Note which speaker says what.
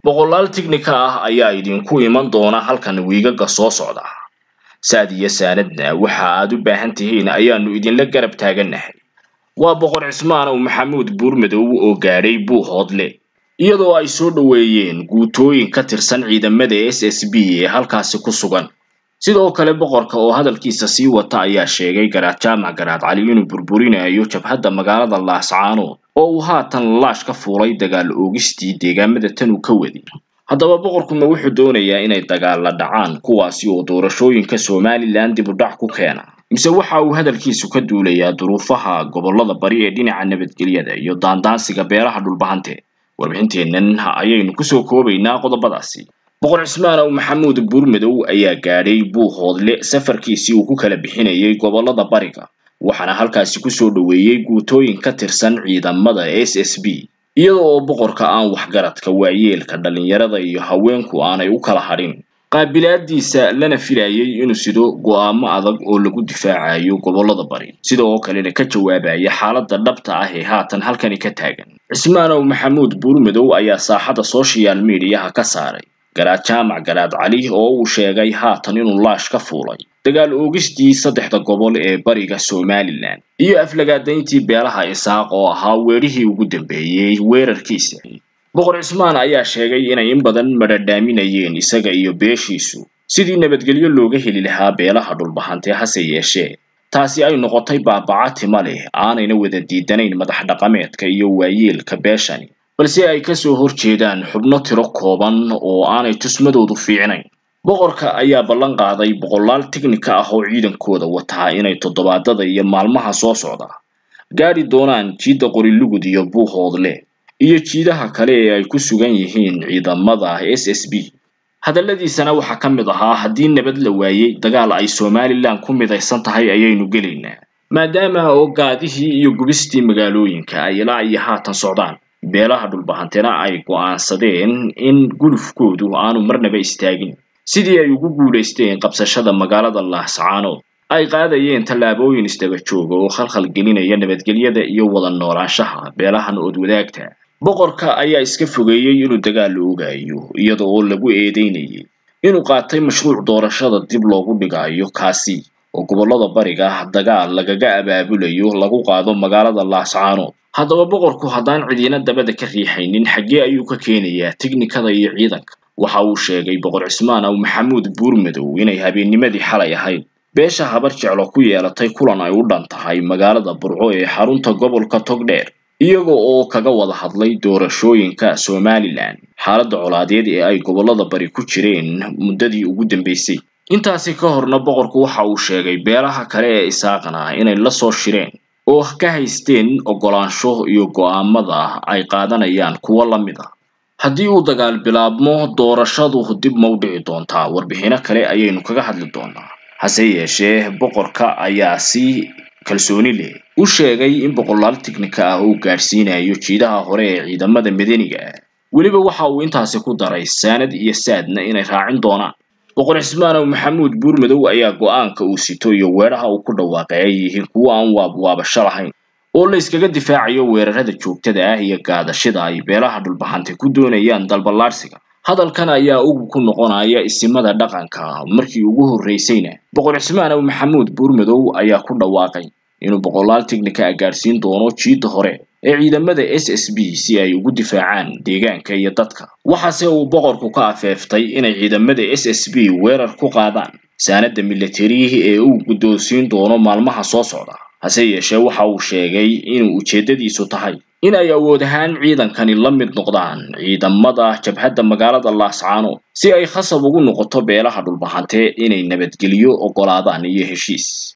Speaker 1: boqolaal tignika ah ayaa idinku iman doona halkan wiigaga soo socda saad iyo saanadna waxa aad u baahan tihiin ayaanu idinla garab taagannahay waa boqor cismaanow maxamuud buurmadow oo gaadhay buuhoodle iyadoo ay soo dhoweeyeen guutooyin ka tirsan ciidamada s s b ee halkaasi ku sugan sidoo kale boqorka oo hadalkiisa sii wata ayaa sheegay garaad jaamac garaad cali inuu burburinayo jabhadda magaalada laascaanood oo uu haatan laash ka fuulay dagaal oogistii deegaamada tan uu ka wadi haddaba boqorkuma wuxuu doonayaa inay dagaalla dhacaan kuwaasi oo doorashooyinka somalilan dib u dhac ku keena mise waxa uu hadalkiisu ka duulayaa duruufaha gobollada bari ee dhinaca nabadgelyada iyo daandaansiga beelaha dhulbahante warbixinteennan ayaynu kusoo koobaynaa qodobadaasi boqor cismaanow maxamuud buurmadow ayaa gaadhay buuhoodle safarkiisii uu ku kala bixinayay gobollada bariga waxaana halkaasi kusoo dhoweeyey guutooyin ka tirsan ciidamada s s b iyada oo boqorka aan waxgaradka waayeelka dhallinyarada iyo haweenku aanay u kala hadhin qaabilaadiisa lana filayay inuu sido go'aamo adag oo lagu difaacayo gobollada bari sidoo kalena ka jawaabaya xaaladda dhabta ah ee haatan halkani ka taagan cismaanow maxamuud buurmadow ayaa saaxada social mediaha ka saaray garaad jaamac garaad cali oo uu sheegay haatan inuu laash ka fuulay dagaal oogistii saddexda gobol ee bariga somalilan iyo aflagaadayntii beelaha isaaq oo ahaa weerihii ugu dambeeyey weerarkiisa boqor cismaan ayaa sheegay inay in badan madhadhaaminayeen isaga iyo beeshiisu sidii nabadgelyo looga heli lahaa beelaha dhulbahante hase yeeshee taasi ay noqotay baabaca tima leh aanayna wada diidanayn madax dhaqameedka iyo waayeelka beeshani balse ay kasoo horjeedaan xubno tiro kooban oo aanay tusmadoodu fiicnayn boqorka ayaa ballan qaaday boqolaal tignika ah oo ciidankooda wataa inay toddobaadada iyo maalmaha soo socda gaadhi doonaan jiidda qorilugud iyo buuhoodle iyo jiidaha kale ee ay ku sugan yihiin ciidamada s s b hadalladiisana waxaa ka mid ahaa haddii nabad la waayey dagaal ay somalilan ku midaysan tahay ayaynu gelaynaa maadaama oo gaadihii iyo gubistii magaalooyinka ay ilaa iyo haatan socdaan beelaha dhulbahantena ay go'aansadeen in gulufkoodu aanu marnaba istaagin sidii ay ugu guulaysteen qabsashada magaalada laascaanood ay qaadayeen tallaabooyin isdaba jooga oo khalkhal gelinaya nabadgelyada iyo wada noolaanshaha beelahan ood wadaagta boqorka ayaa iska fogeeyey inuu dagaal la ogaayo iyada oo lagu eedeynayay inuu qaatay mashruuc doorashada dib loogu dhigayo kaasi oo gobollada bariga dagaal lagaga abaabulayo lagu qaado magaalada laascaanood haddaba boqorku haddaan cidiina dabada ka riixaynin xaggee ayuu ka keenayaa tignikada iyo ciidanka waxa uu sheegay boqor cismaanow maxamuud buurmadow inay habeennimadii xalay ahayd beesha habar jeclo ku yeelatay kulan ay u dhan tahay magaalada burco ee xarunta gobolka togdheer iyaga oo kaga wada hadlay doorashooyinka somalilan xaaladda colaadeed ee ay gobollada bari ku jireen muddadii ugu dambeysay intaasi ka horna boqorku waxa uu sheegay beelaha kale ee isaaqana inay la soo shireen oo ka haysteen oggolaansho iyo go'aamada ay qaadanayaan kuwo la mid ah haddii uu dagaal bilaabmo doorashadu dib ma u dhici doontaa warbixino kale ayaynu kaga hadli doonaa hase yeeshee boqorka ayaa si kalsooni leh u sheegay in boqolaal tignika ah uu gaadhsiinayo jiidaha hore ee ciidamada madaniga ah weliba waxa uu intaasi ku daray saanad iyo saadna inay raacin doonaan boqor cismaanow maxamuud buurmadow ayaa go'aanka uu sito iyo weeraha uu ku dhawaaqay ay yihiin kuwo aan waabwaabasho lahayn oo la iskaga difaacayo weerarada joogtada ah iyo gaadashida ay beelaha dhulbahante ku doonayaan dalballaadhsiga hadalkan ayaa ugub ku noqonaya isimada dhaqanka markii ugu horreysayna boqor cismaanow maxamuud buurmadow ayaa ku dhawaaqay inuu boqolaal tignika ah gaadhsiin doono jiidda hore ee ciidamada s s b si ay ugu difaacaan deegaanka iyo dadka waxaase uu boqorku ka afeeftay inay ciidamada s s b weerar ku qaadaan saanada militari ee uu guddoonsiin doono maalmaha soo socda hase yeeshee waxa uu sheegay inuu ujeeddadiisu tahay in ay awood ahaan ciidankani la mid noqdaan ciidamada jabhadda magaalada laascaanood si ay khasab ugu noqoto beelaha dhulbahante inay nabadgelyo oggolaadaan iyo heshiis